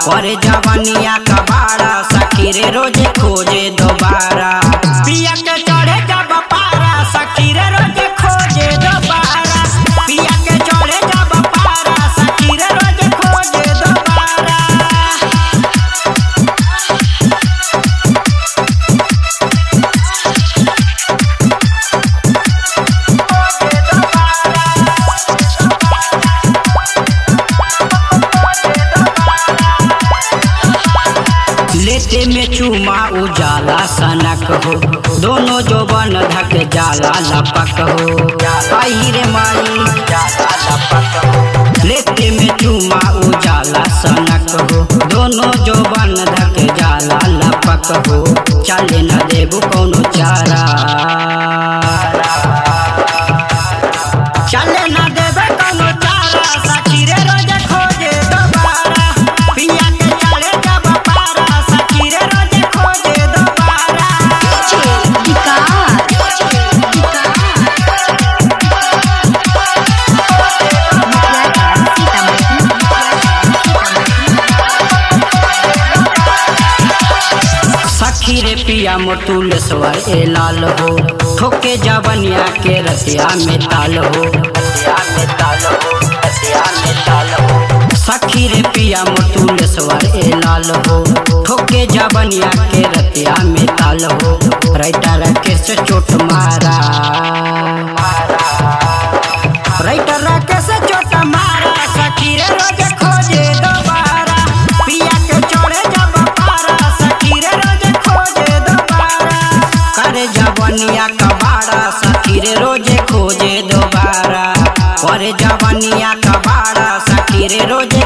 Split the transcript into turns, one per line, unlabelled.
और जवनिया कबाड़ा सखी रे रोजे खोजे दोबारा पिया के चढ़े जब पारा सखी रे रोजे खोजे दोबारा पिया के चढ़े जब पारा सखी रे रोजे खोजे दोबारा लेते में चूमा उजाला सनक हो दोनों जो बन धक जाला लपक हो आई रे माई जाला लपक हो लेते में चूमा उजाला सनक हो दोनों जो बन धक जाला लपक हो चले न देबू कौनो चारा चले न देबे कौनो चारा सखी रे रोजे खोजे दोबारा पिया के चढ़े जब पारा सखी रे रोजे खोजे दोबारा सखी रे पिया मोटूल सवर ए लाल हो ठोके जवनिया के रसिया में ताल हो रसिया में ताल हो रसिया में ताल हो सखी रे पिया मोटूल सवर ए लाल हो ठोके जवनिया के रतिया में ताल हो राइटर के से चोट मारा राइटर के से चोट मारा सखी रे रोज खोजे दोबारा पिया के चढ़े जब पारा सखी रे रोज खोजे दोबारा करे जवनिया कबाड़ा सखी रे रोजे खोजे दोबारा करे जवनिया कबाड़ा सखी रे रोजे